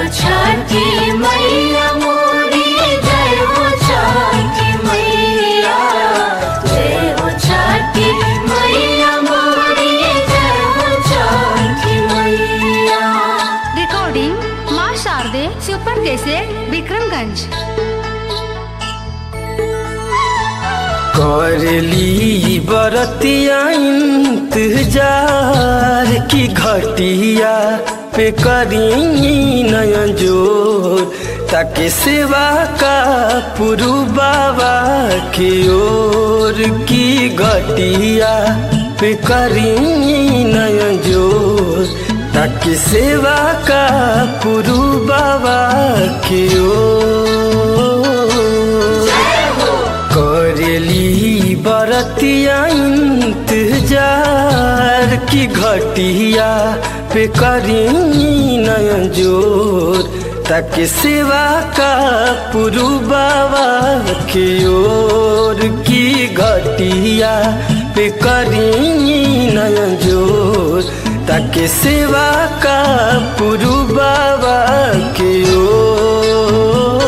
छठी मैया मोरी जय हो छठी मैया जय हो छठी मैया मोरी जय हो छठी मैया रिकॉर्डिंग माँ शारदे सुपर कैसे विक्रमगंज करली बरतिया इंतजार की घटिया पे करी नयन जोर ताकि सेवा का पुरु बाबा की ओर की घटिया पे करी नयन जोर ताकि सेवा का पुरु बाबा की ओर करेली बरतिया इंतजार की घटिया पे करी नयन जोर ताकि सेवा का पुरु बाबा की ओर की घटिया पे करी नयन जोर ताकि सेवा का पुरु बाबा की ओर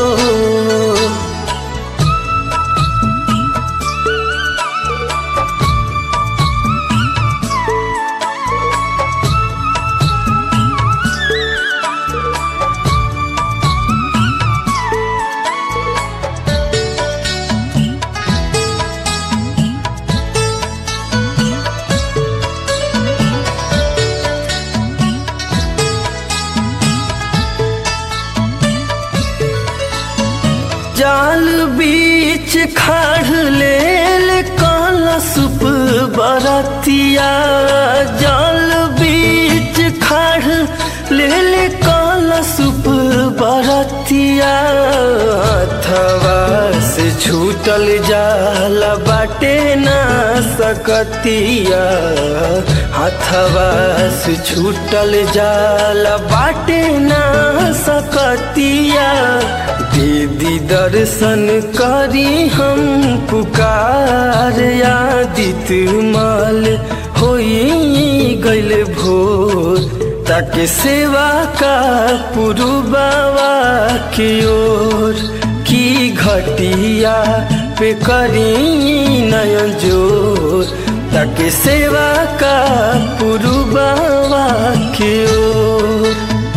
जाल बीच खाड़ लेल कलसुप बरतिया जाल बीच खाड़ लेल कलसुप बरतिया अथवा से छूटल जाल बाटे ना सकतिया हथवा से छूटल जाल बाटे ना सकतिया दीदी दर्शन करी हम पुकार आदित माल होई गैल भोर ताकि सेवा का पुरु बाबा की ओर की घटिया पे करी नयन जोर ताकि सेवा का पुरु बाबा की ओर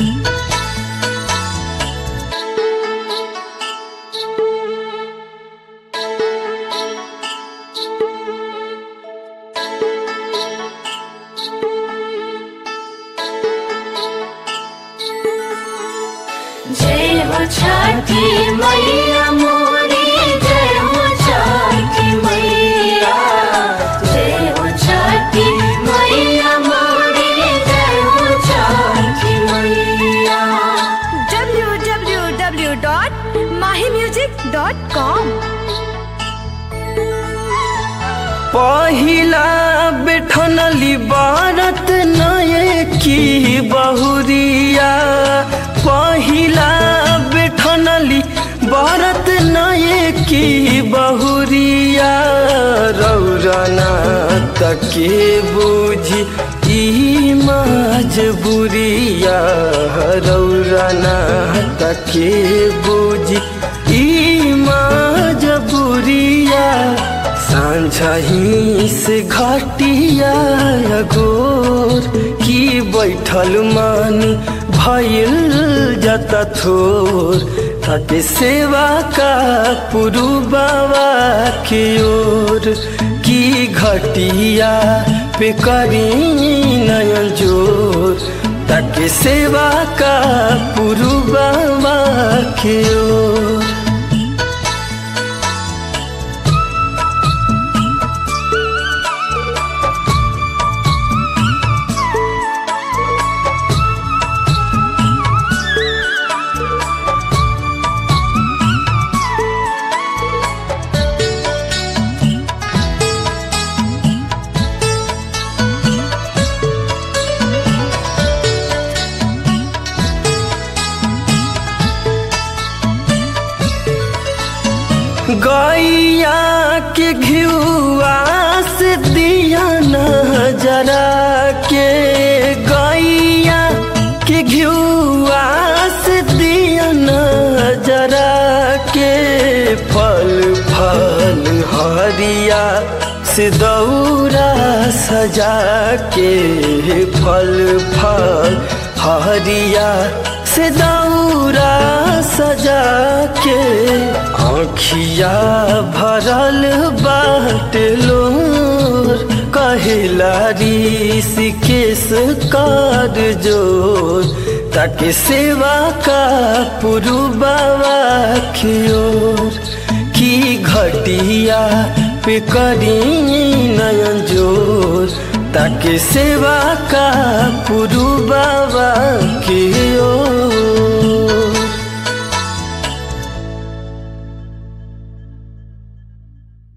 जय हो छठी मैया मोरी जय हो छठी मैया जय हो छठी मैया मोरी जय हो छठी मैया www.mahimusic.com पहिला बैठनली बारत नये की बहुरिया पहिला बैठनली बारत नये की बहुरिया रौरना तके बुझी ई मजबुरिया रौरना तके बुझी ई मजबुरिया साँझही से घटिया गोर की बैठल मान भइल जता थोर ताके सेवा का पुरु बाबा की ओर की घटिया पे करी नयन जोर ताके सेवा का पुरु बाबा की ओर गैया के घिउआ से दिया न जरा के गैया के घिउआ से जरा के फल फल हरिया से दौरा सजा के फल फल हरिया से दौरा सजा के आँखिया भरल बाट लोर कहिला ऋषिकेश कर जोर ताके सेवा का पुरु बाबा की ओर की घटिया पे करी नयन जोर ताके सेवा का पुरु बाबा की ओर